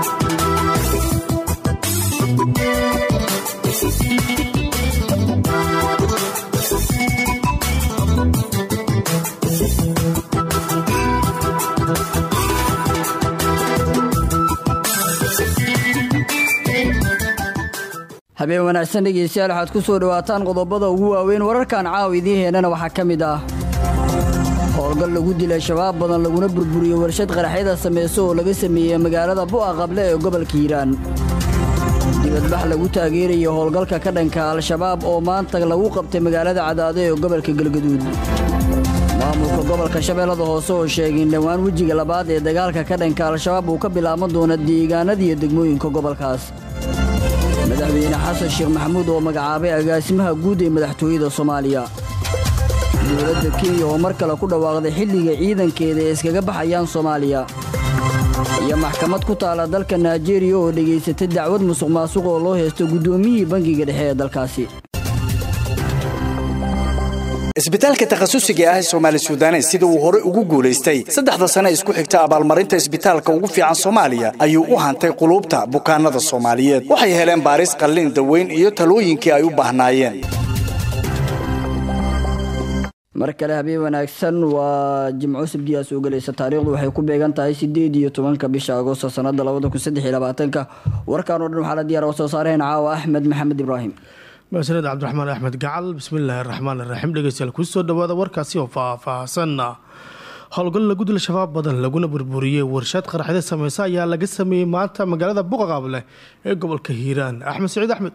habeen wanaagsan dhegeystayaal waxaad ku soo dhowaataan qodobada ugu waaweyn wararkan caawa idiin heenana waxaa ka mid ah howlgal lagu dilay shabaab badan laguna burburiyey warshad qaraxyada samayso oo laga sameeyey magaalada bu'a qable ee gobolka hiiraan dibadbax lagu taageerayo howlgalka ka dhanka al-shabaab oo maanta lagu qabtay magaalada cadaado ee gobolka galgaduud maamulka gobolka shabeellada hoose oo sheegay in dhowaan wejiga labaad ee dagaalka ka dhanka al-shabaab uu ka bilaaban doono deegaanadiiyo degmooyinka gobolkaas madaxweyne xasan sheekh maxamuud oo magacaabay agaasimaha guud ee madaxtooyada soomaaliya dowladda kenya oo mar kale ku dhawaaqday xilliga ciidankeeda ee iskaga baxayaan soomaaliya iyo maxkamad ku taala dalka naijeeriya oo dhegaysatay dacwad musuq maasuq oo loo heysto guddoomiyihii bangiga dhexe ee dalkaasi isbitaalka takhasusiga ah ee soomaali suudanes sida uu hore ugu guulaystay saddexda sane isku xigta abaalmarinta isbitaalka ugu fiican soomaaliya ayuu u hantay quluubta bukaanada soomaaliyeed waxay heleen baaris qalliin daweyn iyo talooyinkii ay u baahnaayeen mar kale habeen wanaagsan waa jimco sabdiyaa soo gelaysa taariikhdu waxay ku beegan tahay sideed iyo tobanka bisha agosto sanada labada kun saddex iyo labaatanka warkaan oo dhan waxaa la diyaar oo soo saareen caawa axmed maxamed ibraahim maasaned cabdiraxmaan axmed gacal bismillaahi araxmaan iraxiim dhegeystayaal kusoo dhawaada warkaasi oo faah-faahsan howlgal lagu dila shabaab badan laguna burburiyey warshad qaraxyada sameysa ayaa laga sameeyey maanta magaalada buqaqaable ee gobolka hiiraan axmed saciid axmed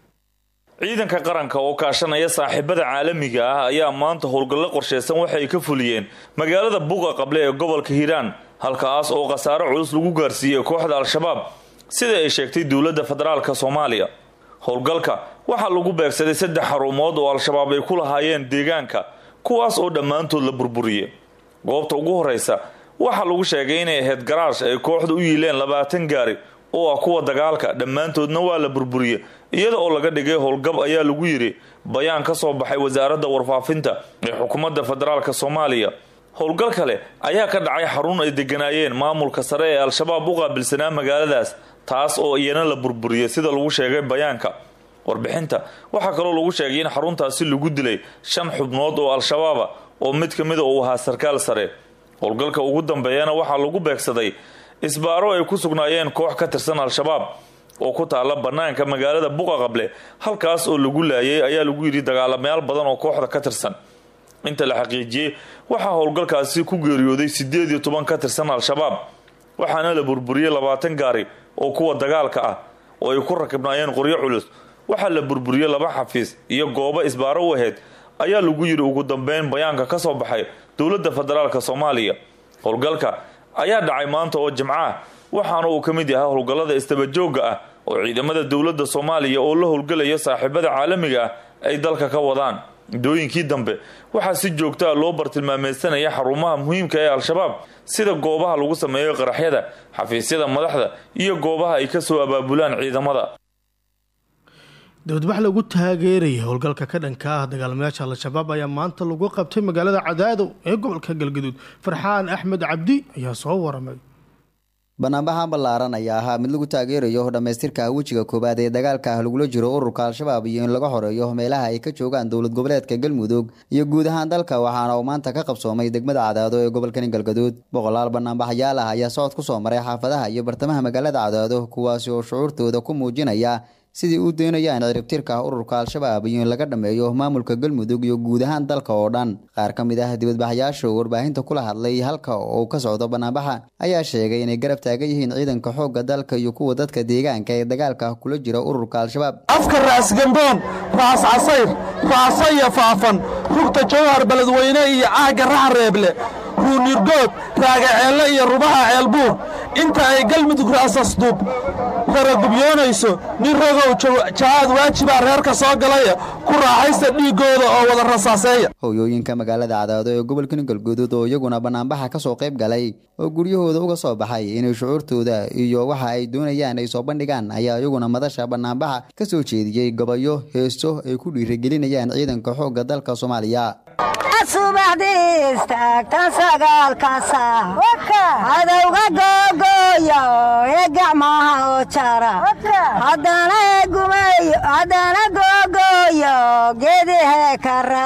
ciidanka qaranka oo kaashanaya saaxiibada caalamiga ah ayaa maanta howlgallo qorsheysan waxay ka fuliyeen magaalada buqa qable ee gobolka hiiraan halkaas oo khasaaro culus lagu gaarsiiyey kooxda al-shabaab sida ay sheegtay dowladda federaalk soomaaliya howlgalka waxaa lagu beegsaday saddex xarumood oo al-shabaab ay ku lahaayeen deegaanka kuwaas oo dhammaantood la burburiyey goobta ugu horeysa waxaa lagu sheegay inay ahayd garaash ay kooxda u yiileen labaatan gaari oo ah kuwa dagaalka dhammaantoodna waa la burburiyey iyada oo laga dhigay howlgab ayaa lagu yidhi bayaan ka soo baxay wasaaradda warfaafinta ee xukuumadda federaalk soomaaliya howlgal kale ayaa ka dhacay xarun ay deganaayeen maamulka sare ee al-shabaab u qaabilsanaa magaaladaas taas oo iyana la burburiyey sida lagu sheegay bayaanka warbixinta waxaa kaloo lagu sheegay in xaruntaasi lagu dilay shan xubnood oo al-shabaaba oo mid ka mida uu ahaa sarkaal sare howlgalka ugu dambeeyana waxaa lagu beegsaday isbaaro ay ku sugnaayeen koox ka tirsan al-shabaab oo ku taala banaanka magaalada buqa qable halkaas oo lagu laayay ayaa lagu yidhi dagaalamayaal badan oo kooxda ka tirsan inta la xaqiijiyey waxaa howlgalkaasi ku geeriyooday sideed iyo toban ka tirsan al-shabaab waxaana la burburiyey labaatan gaari oo kuwa dagaalka ah oo ay ku rakibnaayeen qoryo culus waxaa la burburiyey laba xafiis iyo goobo isbaaro u ahayd ayaa lagu yidhi ugu dambeyn bayaanka ka soo baxay dowladda federaalk soomaaliya howlgalka ayaa dhacay maanta oo jimco ah waxaana uu ka mid yahay howlgallada istabajooga ah oo ciidamada dowladda soomaaliya oo la howlgelaya saaxiibada caalamiga ah ay dalka ka wadaan muddooyinkii dambe waxaa si joogta a loo bartilmaameysanaya xarumaha muhiimka ee al-shabaab sida goobaha lagu sameeyo qaraxyada xafiisyada madaxda iyo goobaha ay kasoo abaabulaan ciidamada dibadbax lagu taageerayay howlgalka ka dhanka ah dagaalamayaasha al-shabaab ayaa maanta lagu qabtay magaalada cadaado ee gobolka galgaduud farxaan axmed cabdi ayaa soo waramay banaanbaxan ballaaran ayaa ahaa mid lagu taageerayo dhammaystirka wejiga koowaad ee dagaalka ah lagula jiro ururka al-shabaab iyo in laga xoreeyo meelaha ay ka joogaan dowlad goboleedka galmudug iyo guud ahaan dalka waxaana uu maanta ka qabsoomay degmada cadaado ee gobolkani galgaduud boqolaal banaanbaxyaal ah ayaa socod ku soo maray xaafadaha iyo bartamaha magaalada cadaado kuwaasi oo shucuurtooda ku muujinaya sidii uu doonayaan ciribtirka ururka al-shabaab iyo in laga dhammeeyo maamulka galmudug iyo guud ahaan dalka oo dhan qaar ka mid ah dibadbaxyaasha oo warbaahinta kula hadlay halka uu ka socdo banaanbaxa ayaa sheegay inay garab taagan yihiin ciidanka xoogga dalka iyo kuwa dadka deegaanka ee dagaalka kula jira ururka al-shabaab afka raas gamboon raas casayr raasaya faafan rugta jawhar beledweyne iyo caagga raxareeble ruunirgood raagaceelle iyo rubaha ceelbuur inta ay galmudug raasasduub raragubyoonayso nin ragow jahaad waajibaa reerka soo galaya ku raaxaysta dhiiggooda oo wada rasaaseeya hooyooyinka magaalada cadaado ee gobolkani galguduud oo iyaguna banaanbaxa ka soo qayb galay oo guryahooda uga soo baxay inay shucuurtooda iyo waxa ay doonayaan ay soo bandhigaan ayaa iyaguna madasha banaanbaxa ka soo jeediyey gabayo heeso ay ku dhiirigelinayaan ciidanka xoogga dalka soomaaliya subaxdii istaagtan sagaalka saac cadowga googooyo ee gacma jara haddana gumayo haddana googooyo geedahe kara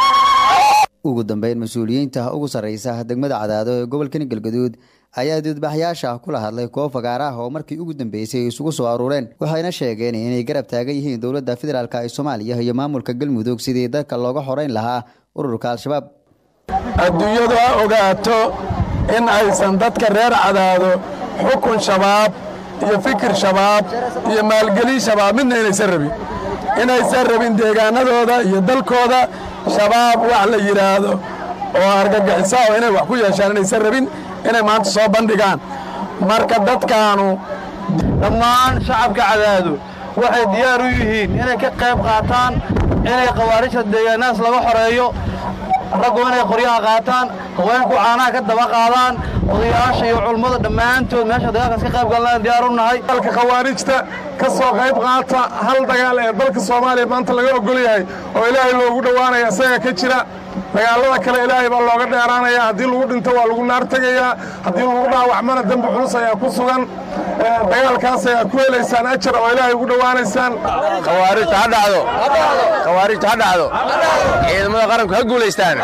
ugu dambeyn mas-uuliyiinta ugu sarreysa degmada cadaado ee gobolkani galgaduud ayaa dudbaxyaasha kula hadlay koob fagaar ah oo markii ugu dambeysay ay isugu soo aruureen waxayna sheegeen inay garab taagan yihiin dowladda federaalk ee soomaaliya iyo maamulka galmudug sidii dadka looga xoreyn lahaa ururka al-shabaab adduunyadu ha ogaato in aysan dadka reer cadaado xukun shabaab iyo fikir shabaab iyo maalgelin shabaab midna inaysan rabin inaysan rabin deegaanadooda iyo dalkooda shabaab wax la yidhaahdo oo argagixisa oo inay wax ku yeeshaan inaysan rabin inay maanta soo bandhigaan marka dadkaanu dhammaan shacabka cadaado waxay diyaar u yihiin inay ka qayb qaataan inay khawaarijta deegaanahaas laga xoreeyo raggu inay qoryaha qaataan haweenku caanaha ka daba qaadaan odayaasha iyo culummada dhammaantood meesha dagaalkaas ka qayb galnaan diyaar u nahay dalka khawaarijta ka soo qayb qaata hal dagaal ee dalka soomaaliya maanta laga ogol yahay oo ilaahay loogu dhowaanaya isaga ka jira dagaalada kale ilaahay baa looga dheeraanaya haddii lagu dhinto waa lagu naar tegayaa haddii lagu dhaawacmana dembi culus ayaa ku sugan dagaalkaas ayaa ku helaysaan ajar oo ilaahay ugu dhowaanaysaan khawaarijta ha dhacdo khawaarijta ha dhacdo ciidamada qaranku ha guulaystaan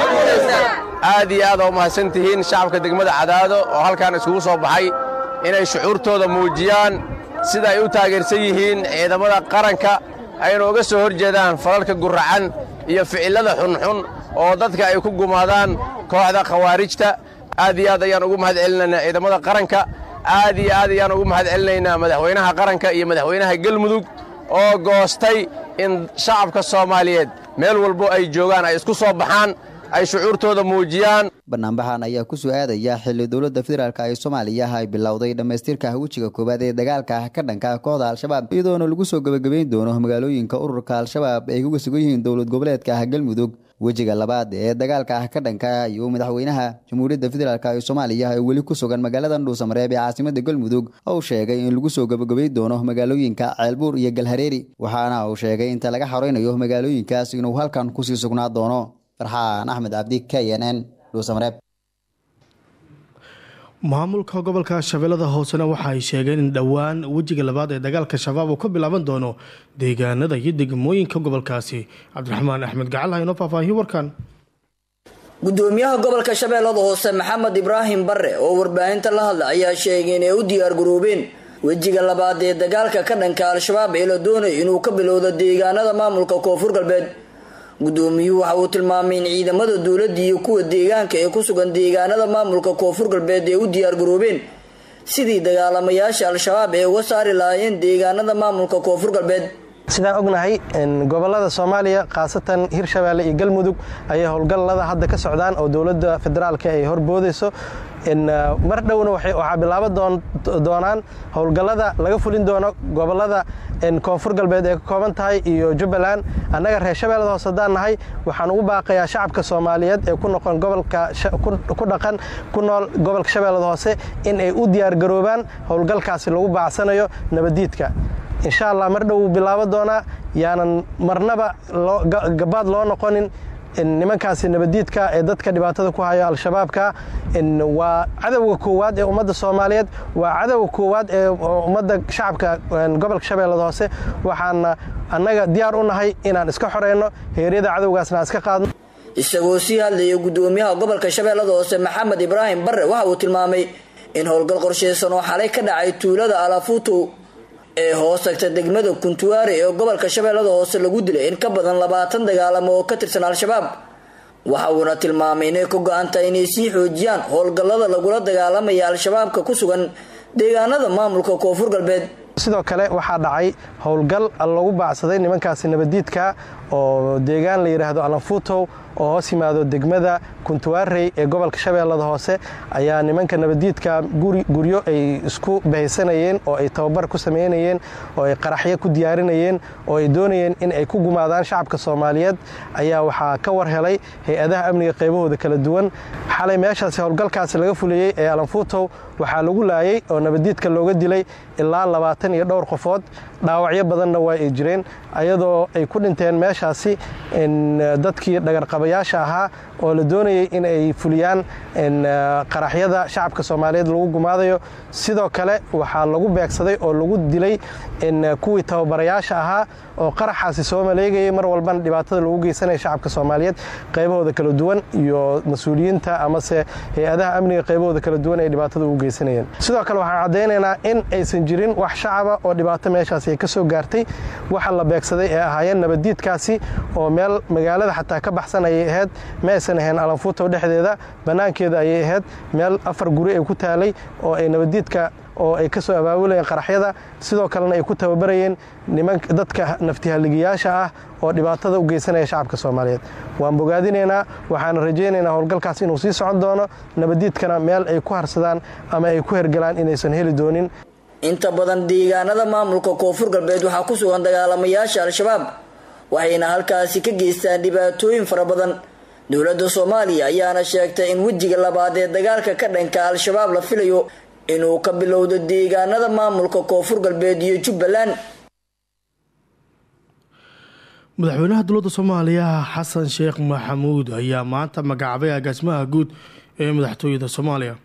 aad iyo aad oo mahadsan tihiin shacabka degmada cadaado oo halkaan iskugu soo baxay inay shucuurtooda muujiyaan sida ay u taageersan yihiin ciidamada qaranka ayna uga soo hor jeedaan falalka guracan iyo ficillada xunxun oo dadka ay ku gumaadaan kooxda khawaarijta aad iyo aad ayaan ugu mahad celinaynaa ciidamada qaranka aad iyo aad ayaan ugu mahad celinaynaa madaxweynaha qaranka iyo madaxweynaha galmudug oo goostay in shacabka soomaaliyeed meel walbo ay joogaan ay isku soo baxaan ay shucuurtooda muujiyaan banaanbaxan ayaa ku soo aadaya xilli dowladda federaalk ee soomaaliya ay bilowday dhammaystirka wejiga koowaad ee dagaalka ka dhanka kooxda al-shabaab iyadoona lagu soo gebagabeyn doono magaalooyinka ururka al-shabaab ay kuga sugan yihiin dowlad goboleedka galmudug wejiga labaad ee dagaalka ka dhanka ayuu madaxweynaha jamhuuriyadda federaalk ee soomaaliya ee weli ku sugan magaalada dhuusamareeb ee caasimada galmudug oo sheegay in lagu soo gebagabeyn doono magaalooyinka ceelbuur iyo galhareeri waxaana uu sheegay inta laga xoreynayo magaalooyinkaas inuu halkan kusii sugnaa doono farxaan axmed cabdi k n n dhuusamareeb maamulka gobolka shabeellada hoosena waxa ay sheegeen in dhowaan wejiga labaad ee dagaalka shabaab uu ka bilaaban doono deegaanada iyo degmooyinka gobolkaasi cabdiraxmaan axmed gacal ha inoo faahfaahiyo warkan gudoomiyaha gobolka shabeellada hoose maxamed ibraahim bare oo warbaahinta la hadla ayaa sheegay inay u diyaar garoobeen wejiga labaad ee dagaalka ka dhanka al-shabaab ee la doonayo inuu ka bilowdo deegaanada maamulka koonfur galbeed gudoomiyuhu waxa uu tilmaamay in ciidamada dowladda iyo kuwa deegaanka ee ku sugan deegaanada maamulka koonfur galbeed ay u diyaar garoobeen sidii dagaalamayaasha al-shabaab ee uga saari lahaayeen deegaanada maamulka koonfur galbeed sidaan ognahay gobolada soomaaliya khaasatan hirshabeelle iyo galmudug ayay howlgallada hadda ka socdaan oo dowladda federaalka ay horboodayso mar dhowna waxaa bilaaban doonaan howlgallada laga fulin doono gobolada koonfur galbeed ee ka kooban tahay iyo jubbaland annaga reer shabeellada hoose haddaan nahay waxaan ugu baaqayaa shacabka soomaaliyeed ee ku noqon gobolka ku dhaqan ku nool gobolka shabeellada hoose in ay u diyaargaroobaan howlgalkaasi lagu baacsanayo nabaddiidka insha allah mar dhow wuu bilaabo doonaa yaanan marnaba gabaad loo noqonin nimankaasi nabaddiidka ee dadka dhibaatada ku hayo al-shabaabka waa cadowga koowaad ee ummadda soomaaliyeed waa cadowga koowaad ee ummadda shacabka gobolka shabeellada hoose waxaana annaga diyaar u nahay inaan iska xoreyno heeryada cadowgaasna aan iska qaadno isagoo sii hadlaya gudoomiyaha gobolka shabeellada hoose maxamed ibraahim bare waxa uu tilmaamay in howlgal qorsheysan oo xalay ka dhacay tuulada alafuutow ee hoos tagta degmada kuntuwaare ee gobolka shabeellada hoose lagu dilay in ka badan labaatan dagaalamo oo ka tirsan al-shabaab waxa uuna tilmaamay inay ka go-an tahay inay sii xoojiyaan howlgallada lagula dagaalamaya al-shabaabka ku sugan deegaanada maamulka koonfur galbeed sidoo kale waxaa dhacay howlgal lagu baacsaday nimankaasi nabaddiidka oo deegaan la yidhaahdo alanfuutow oo hoos yimaado degmada kuntuwaarey ee gobolka shabeellada hoose ayaa nimanka nabaddiidka guryo ay isku bahaysanayeen oo ay tababar ku samaynayeen oo ay qaraxyo ku diyaarinayeen oo ay doonayeen in ay ku gumaadaan shacabka soomaaliyeed ayaa waxaa ka war helay hay-adaha amniga qaybahooda kala duwan xalay meeshaasi howlgalkaasi laga fuliyey ee alanfuutow waxaa lagu laayay oo nabaddiidka looga dilay ilaa labaatan iyo dhowr qofood dhaawacyo badanna waa ay jireen ayadoo ay ku dhinteen meeshaasi dadkii dhagarqabayaasha ahaa oo la doonayay in ay fuliyaan qaraxyada shacabka soomaaliyeed lagu gumaadayo sidoo kale waxaa lagu beegsaday oo lagu dilay kuwii tababarayaasha ahaa oo qaraxaasi soo maleegayay mar walbana dhibaatada lagu geysanaya shacabka soomaaliyeed qaybahooda kala duwan iyo mas-uuliyiinta amase hay-adaha amniga qaybahooda kala duwan ay dhibaatada ugu geysanayeen sidoo kale waxaan caddaynaynaa in aysan jirin wax shacaba oo dhibaato meeshaasi ay ka soo gaartay waxa la beegsaday ee ahaayeen nabaddiidkaasi oo meel magaalada xataa ka baxsan ayay ahayd ma aysan ahayn alanfuutow dhexdeeda bannaankeeda ayay ahayd meel afar guri ay ku taalay oo ay nabaddiidka oo ay ka soo abaabulayeen qaraxyada sidoo kalena ay ku tababarayeen nimanka dadka naftihaligiyaasha ah oo dhibaatada u geysanaya shacabka soomaaliyeed waan bogaadinaynaa waxaana rajaynaynaa howlgalkaas inuu sii socon doono nabaddiidkana meel ay ku harsadaan ama ay ku hergalaan inaysan heli doonin inta badan deegaanada maamulka koonfur galbeed waxaa ku sugan dagaalamayaasha al-shabaab waxayna halkaasi ka geystaan dhibaatooyin fara badan dowladda soomaaliya ayaana sheegtay in wejiga labaad ee dagaalka ka dhanka al-shabaab la filayo inuu ka bilowdo deegaanada maamulka koonfur galbeed iyo jubbaland madaxweynaha dowladda soomaaliya xasan sheekh maxamuud ayaa maanta magacaabay agaasimaha guud ee madaxtooyada soomaaliya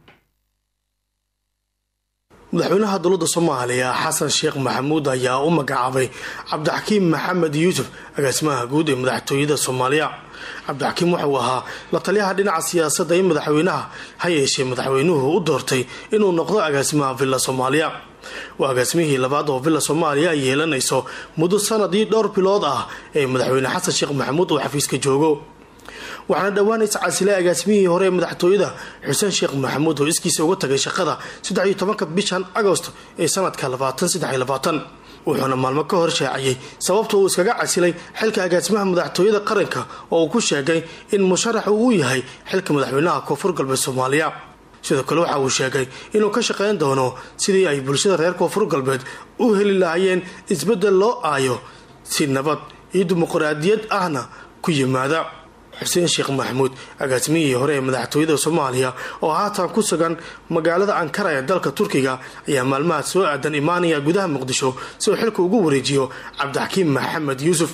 madaxweynaha dowladda soomaaliya xasan sheekh maxamuud ayaa u magacaabay cabdixakiim maxamed yuusuf agaasimaha guud ee madaxtooyada soomaaliya cabdixakiim wuxuu ahaa la taliyaha dhinaca siyaasadda ee madaxweynaha ha yeeshee madaxweynuhu u doortay inuu noqdo agaasimaha villa soomaaliya waa agaasimihii labaad oo villa soomaaliya ay yeelanayso muddo sanadii dhowr bilood ah ee madaxweyne xasan sheekh maxamuud uu xafiiska joogo waxaana dhowaan iscasilay agaasimihii hore ee madaxtooyada xuseen sheekh maxamuud oo iskiisa uga tagay shaqada saddex iyo tobanka bishan agost ee sanadka labaatan saddex iyo labaatan wuxuuna maalmo ka hor shaaciyey sababta uu iskaga casilay xilka agaasimaha madaxtooyada qaranka oo uu ku sheegay in musharax uu u yahay xilka madaxweynaha koonfur galbeed soomaaliya sidoo kale waxa uu sheegay inuu ka shaqayn doono sidii ay bulshada reer koonfur galbeed u heli lahaayeen isbeddel loo aayo si nabad iyo dimuqraadiyad ahna ku yimaada xuseen sheekh maxamuud agaasimihii hore ee madaxtooyada soomaaliya oo haatan ku sugan magaalada ankara ee dalka turkiga ayaa maalmaha soo aadan imaanaya gudaha muqdisho si uu xilka ugu wareejiyo cabdixakiim maxamed yuusuf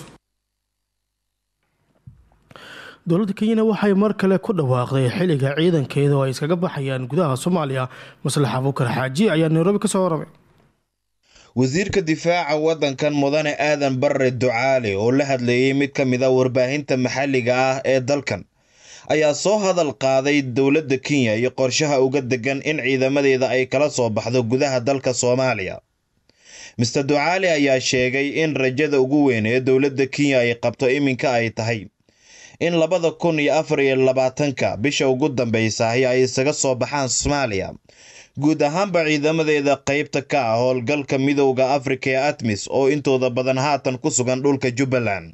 dowladda kenyana waxay mar kale ku dhawaaqday xiliga ciidankeeda oo ay iskaga baxayaan gudaha soomaaliya maslax abuukar xaaji ayaa nairobi kasoo waramay wasiirka difaaca waddankan mudane aadan barre ducaale oo la hadleeyey mid ka mid a warbaahinta maxalliga ah ee dalkan ayaa soo hadal qaaday dowladda kenya iyo qorshaha uga degan in ciidamadeeda ay kala soo baxdo gudaha dalka soomaaliya mister ducaale ayaa sheegay in rajada ugu weyn ee dowladda kenya ay qabto iminka ay tahay in labada kun iyo afar iyo labaatanka bisha ugu dambaysahi ay isaga soo baxaan soomaaliya guud ahaanba ciidamadeeda qaybta ka ah howlgalka midowda afrika ee atmis oo intooda badan haatan ku sugan dhulka jubbaland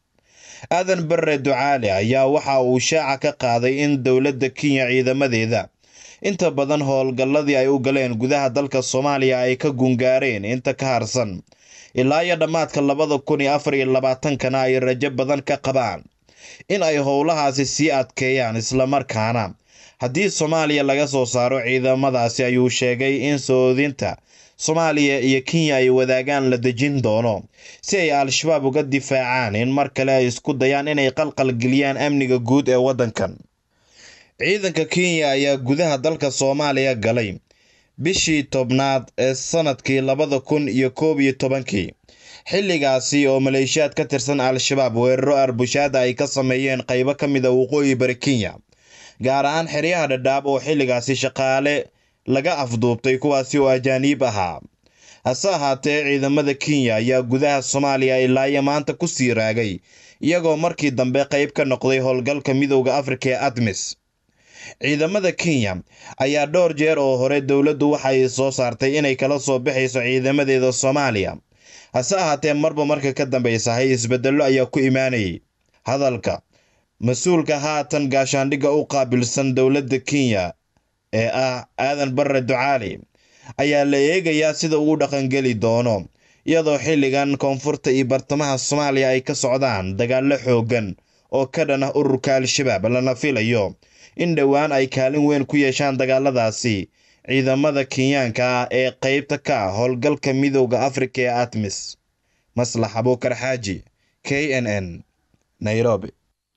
aadan barre ducaale ayaa waxa uu shaaca ka qaaday in dowladda kenya ciidamadeeda inta badan howlgalladii ay u galeen gudaha dalka soomaaliya ay ka gungaareen inta ka harsan ilaa iyo dhammaadka labada kun iyo afar iyo labaatankana ay rajo badan ka qabaan in ay howlahaasi sii adkeeyaan islamarkaana haddii soomaaliya laga soo saaro ciidamadaasi ayuu sheegay in soodinta soomaaliya iyo kenya ay wadaagaan la dejin doono si ay al-shabaab uga difaacaan in mar kale ay isku dayaan inay qalqalgeliyaan amniga guud ee waddankan ciidanka kenya ayaa gudaha dalka soomaaliya galay bishii tobnaad ee sanadkii labada kun iyo koob iyo tobankii xilligaasi oo maleeshiyaad ka tirsan al-shabaab weeraro arbushaada ay ka sameeyeen qaybo ka mid a waqooyi bari kenya gaar ahaan xeryaha dhadhaab oo xilligaasi shaqaale laga afduubtay kuwaasi oo ajaaniib ahaa hase ahaatee ciidamada kenya ayaa gudaha soomaaliya ilaayo maanta ku sii raagay iyagoo markii dambe qayb ka noqday howlgalka midowda afrika ee admis ciidamada kenya ayaa dhowr jeer oo hore dowladdu waxay soo saartay inay kala soo baxayso ciidamadeeda soomaaliya hase ahaatee marba marka ka dambaysahay isbedello ayaa ku imaanayay hadalka mas-uulka haatan gaashaandhigga u qaabilsan dowladda kenya ee ah aadan barre ducaali ayaa la eegayaa sida uu dhaqangeli doono iyadoo xilligan koonfurta iyo bartamaha soomaaliya ay ka socdaan dagaallo xooggan oo ka dhan ah ururka al-shabaab lana filayo in dhowaan ay kaalin weyn ku yeeshaan dagaaladaasi ciidamada kenyaanka ah ee qaybta ka ah howlgalka midowda afrika ee atmis maslax abuukar xaaji k n n nairobi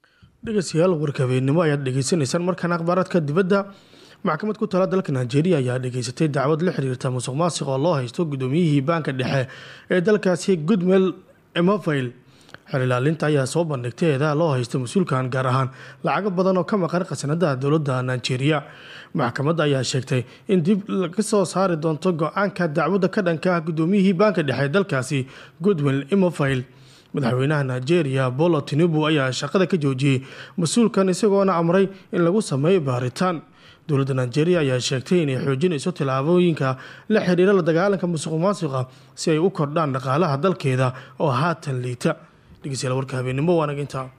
dhegeystayaal warka habeennimo ayaad dhegeysanaysaan markaan akhbaaraadka dibadda maxkamad ku tala dalka nigeria ayaa dhegeysatay dacwad la xiriirta musuq maasiq oo loo haysto gudoomiyihii baanka dhexe ee dalkaasi goodmel emofil xerilaalinta ayaa soo bandhigtay eedaha loo haysto mas-uulkan gaar ahaan lacago badan oo ka maqan khasanadaha dowladda nigeria maxkamadda ayaa sheegtay in dib laga soo saari doonto go-aanka dacwadda ka dhanka ah gudoomiyihii baanka dhexe ee dalkaasi goodwell emofil madaxweynaha nigeria bolo tinubu ayaa shaqada ka joojiyey mas-uulkan isagoona amray in lagu sameeyo baaritaan dowladda nigeria ayaa sheegtay inay xoojinayso tillaabooyinka la xiriira la dagaalanka musuq maasiqa si ay u kordhaan dhaqaalaha dalkeeda oo haatan liita dhegeystayaal warka habeennimo waanaginta